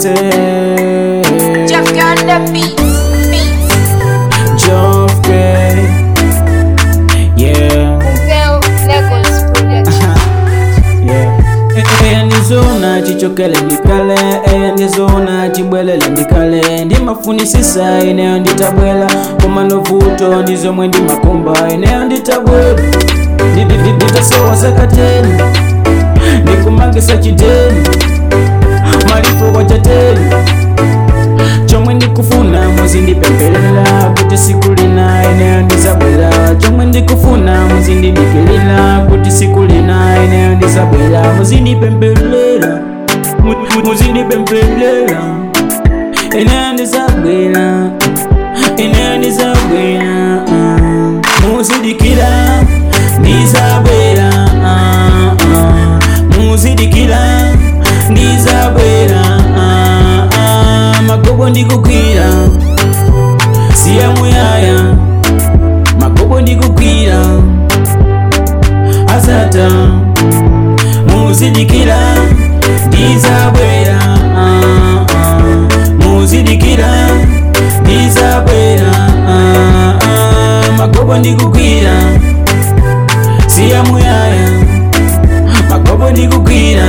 say Jeff on the beats, beats. Joff K Yeah Zel Legos Production. Yeah. eya ndizona chichokele ndikale eya ndizona chibwelele ndikale ndimafunisisa ineyo nditabwela koma novuto ndizomwe ndimakomba ineyo nditabwela Ndi- ndi- ndi- nditasowa zakateni ndikumangisa chiteni malifo kwa chateni chomwe ndikufuna muzindipembelela kuti siku lina ineyo ndizabwera chomwe ndikufuna muzindidikilila kuti siku lina ineyo ndizabwera muzindipembelela Mu- mu- muzindipembelela ineyo ndizabwera ineyo ndizabwera mm. muzidikira ndizabwera ah, ah. muzidikira ndizabwera ah, ah. magobo ndikugwira siya muyaya magobo ndikugwira asata muzidikira ndizabwera ah, ah. muzidikira ndizabwera ah, ah. magobo ndikugwira siya muyaya magobo ndikugwira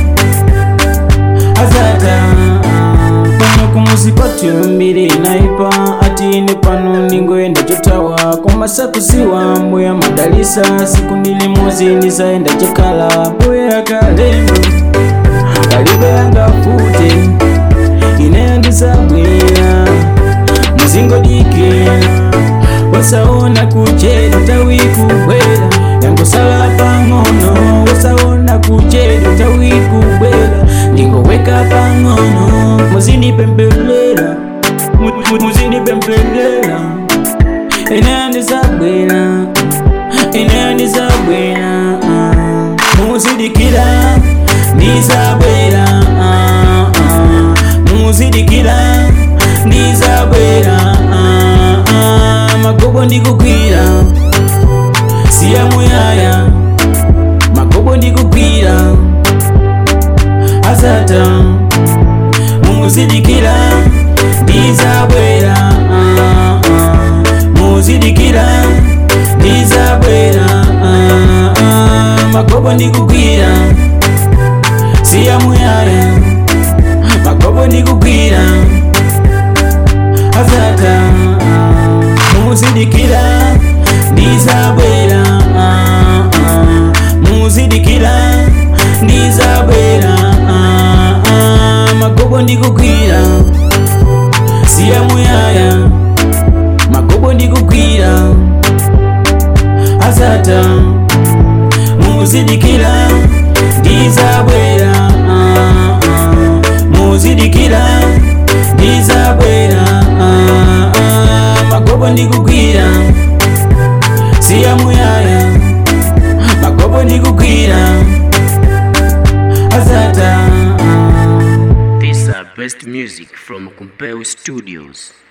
azata pano kumuzi kwathu mbiri naipa atini pano ningoenda chotawa komasakuziwa mbuya madalisa siku mbili mozi ndizaenda chakala mbuya akalembo palibe angafute ineyo ndizabwera muzingodikira wasaona kuchedwa tawi kubwera yangosala pang'ono wasaona kuchedwa tawi kubwera ndingoweka pang'ono muzindipembelera Mu- mu- muzindipembelera ineyo ndizabwera ineyo ndizabwera ah. muzidikira ndizabwera ah, ah. muzidikira ndizabwera ah, ah. magobo ndikugwira siya muyaya magobo ndikugwira asata muzidikira ndizabwera ah, ah. muzidikira ndizabwera ah, ah. magobo ndikugwira siya muyaya magobo ndikugwira asata muzidikira ndizabwera ah, ah. muzidikira ndizabwera ah, ah. magobo ndikugwira siya muyaya magobo ndikugwira asata muzidikira ndizabwera ah, ah. muzidikira ndizabwera ah, ah. magobo ndikugwira siya muyaya magobo ndikugwira asata These are best music from Compel Studios.